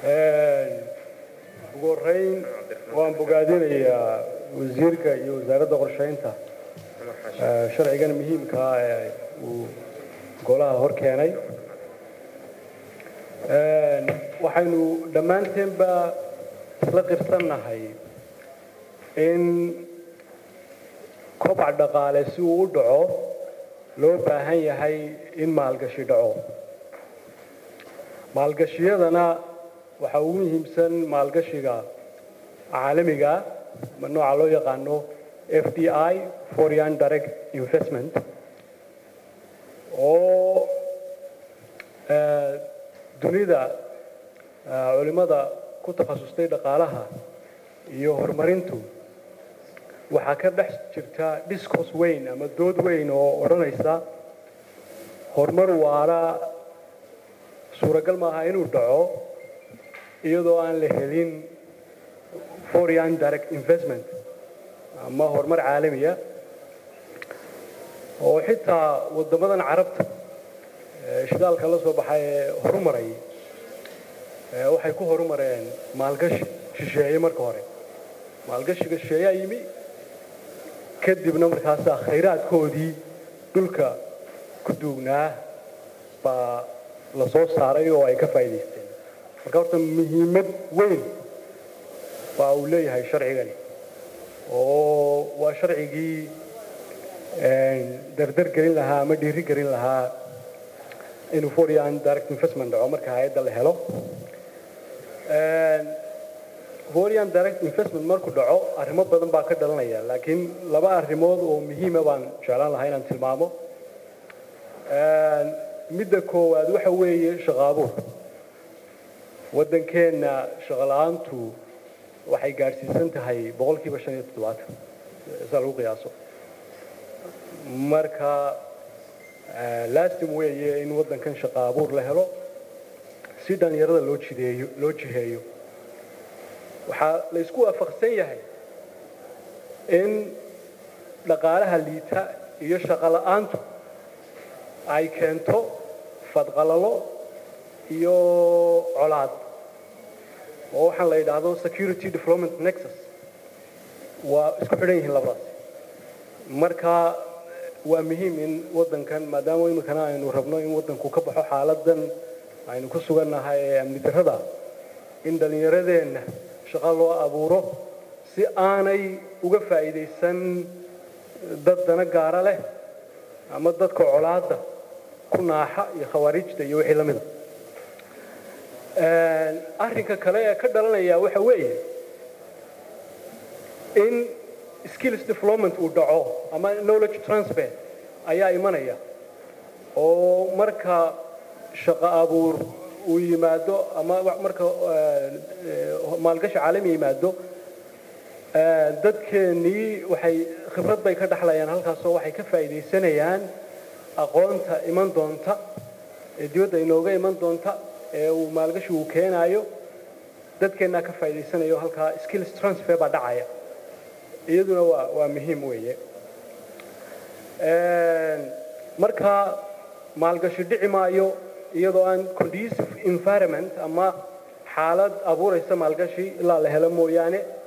ugu horreyn waan bogaadinayaa wasiirka iyo wasaaradda qorshaynta sharcigan muhiimkaa ee uu golaha hor keenay waxaynu dhammaanteenba isla qirsannahay in kobac dhaqaale si uu u dhaco loo baahan yahay in maalgashi dhaco maalgashiyadana waxaa ugu muhiimsan maalgashiga caalamiga nooca loo yaqaano f d i foreign direct investment oo dunida culimmada ku takhasustay dhaqaalaha iyo horumarintu waxaa ka dhex jirta discos weyn ama dood weyn oo odhanaysa horumar waara suuragal maaha inuu dhaco iyadoo aan la helin foreign direct investment ama horumar caalamiya oo xitaa waddamadan carabta shidaalka la soo baxay ee horumaray waxay ku horumareen maalgashi shisheeye marka hore maalgashiga shisheeyaa yimi kadibna markaasaa khayraadkoodii dhulka ku duugnaa baa la soo saaray oo ay ka faa'iidaysteen marka horta muhiimad weyn baa uu leeyahay sharcigani oo waa sharcigii dardar gelin lahaa ama dhiiri gelin lahaa inuu foreign direct investment dhaco marka hay-adda la helo foreign direct investment markuu dhaco arrimo badan baa ka dhalanaya laakiin laba arrimood oo muhiima baan jeclaan lahaa inaan tilmaamo midda koowaad waxa weeye shaqaabuur waddankeenna shaqola'aantu waxay gaadhsiisan tahay boqolkiiba shan iyo toddobaatan saa lagu qiyaaso marka laastim weeye in waddankan shaqaabuur la helo si dhallinyarada loo jideeyo loo jiheeyo waxaa la isku waafaqsan yahay in dhaqaalaha liita iyo shaqola'aantu ay keento fadqalalo iyo colaad oo waxaan la yidhaahdo security development nexus waa isku xidhan yihiin labadaas marka waa muhiim in waddankan maadaama iminkana aynu rabno in waddanku ka baxo xaaladan aynu ku sugannahay ee amni darrada in dhallinyaradeenna shaqo loo abuuro si aanay uga faa'iidaysan dad dana gaara leh ama dadka colaadda ku naaxa iyo khawaarijta iyo wixii la mida arrinka kale ee ka dhalanaya waxa weeye in skills development uu dhaco ama knowledge transfer ayaa imanaya oo marka shaqo abuur uu yimaado ama marka maalgashi caalami yimaado dadkeennii waxay khibrad bay ka dhexlayaan halkaasoo waxay ka faa'iidaysanayaan aqoonta iman doonta ee dibadda inooga iman doonta ee uu maalgashi uu keenaayo dadkeennaa ka faa'iidaysanayo halkaa skills transfer baa dhacaya iyaduna waa waa muhiim weeye marka maalgashi dhici maayo iyadoo aan conducive environment ama xaalad abuuraysa maalgashi ilaa la helo mooyaane